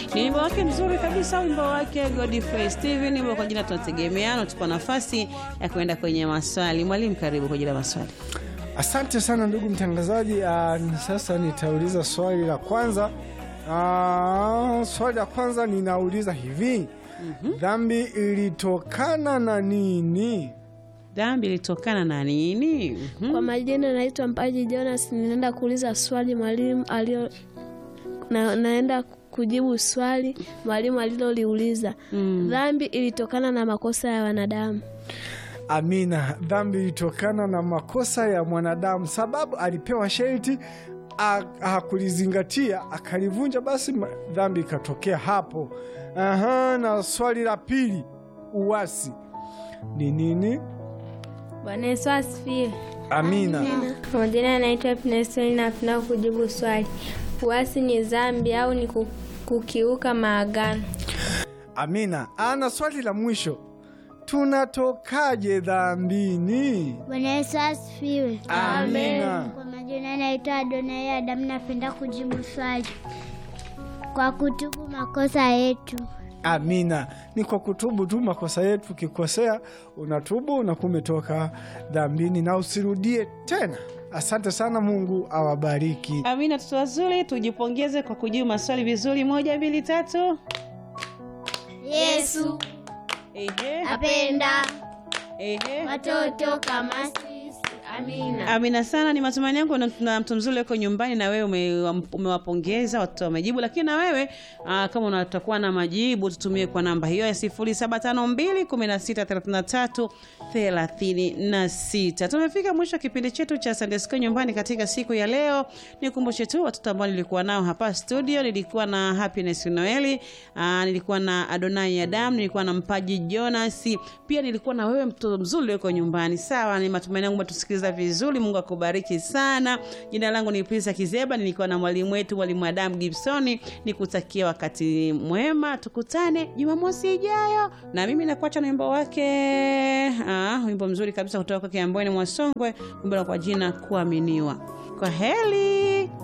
Ni wimbo wake mzuri kabisa, wimbo wake Godfrey Steven, wimbo kwa jina tunategemeana. Tupo nafasi ya kuenda kwenye maswali. Mwalimu, karibu kwa ajili ya maswali. Asante sana ndugu mtangazaji. Uh, sasa nitauliza swali la kwanza. Uh, swali la kwanza ninauliza hivi dhambi ilitokana na nini? Dhambi ilitokana na nini? Mhm. Kwa majina naitwa Mpaji Jonas, ninaenda kuuliza swali mwalimu alio na, naenda kujibu swali mwalimu aliloliuliza. Mm. Dhambi ilitokana na makosa ya wanadamu. Amina, dhambi ilitokana na makosa ya mwanadamu, sababu alipewa sharti a- hakulizingatia akalivunja, basi ma- dhambi ikatokea hapo. Aha, na swali la pili, uasi ni nini? Bwana Yesu asifiwe. Amina. Kwa majina anaitwa Happiness na napenda kujibu swali. Uasi ni dhambi au ni ku- kukiuka maagano? Amina. Ana swali la mwisho, tunatokaje dhambini? Bwana Yesu asifiwe. Amina. Kwa majina naitwa Adonai Adamu, napenda kujibu swali kwa kutubu makosa yetu. Amina. Ni kwa kutubu tu makosa yetu. Ukikosea unatubu, unakuwa umetoka dhambini na usirudie tena. Asante sana, Mungu awabariki. Amina, watoto wazuri, tujipongeze kwa kujibu maswali vizuri. Moja, mbili, tatu. Yesu Ehe, apenda ehe. watoto kama sisi. Amina. Amina sana, ni matumaini yangu na- na mtu mzuri uko nyumbani na wewe ume- umewapongeza watoto wamejibu, lakini na wewe aa, kama unatakuwa na majibu tutumie kwa namba hiyo ya 0752163336. Tumefika mwisho wa kipindi chetu cha Sunday School nyumbani katika siku ya leo. Nikumbushe tu watoto ambao nilikuwa nao hapa studio, nilikuwa na Happiness Noeli, aa, nilikuwa na Adonai Adam, nilikuwa na Mpaji Jonas, pia nilikuwa na wewe mtoto mzuri uko nyumbani. Sawa, ni matumaini yangu umetusikiliza vizuri. Mungu akubariki sana. Jina langu ni Prisa Kizeba, nilikuwa na mwalimu wetu mwalimu Adam Gibsoni. Nikutakia wakati mwema, tukutane Jumamosi ijayo, na mimi nakuacha na wimbo wake ah, wimbo mzuri kabisa kutoka kwake Ambweni Mwasongwe, wimbo kwa jina Kuaminiwa. Kwa heri.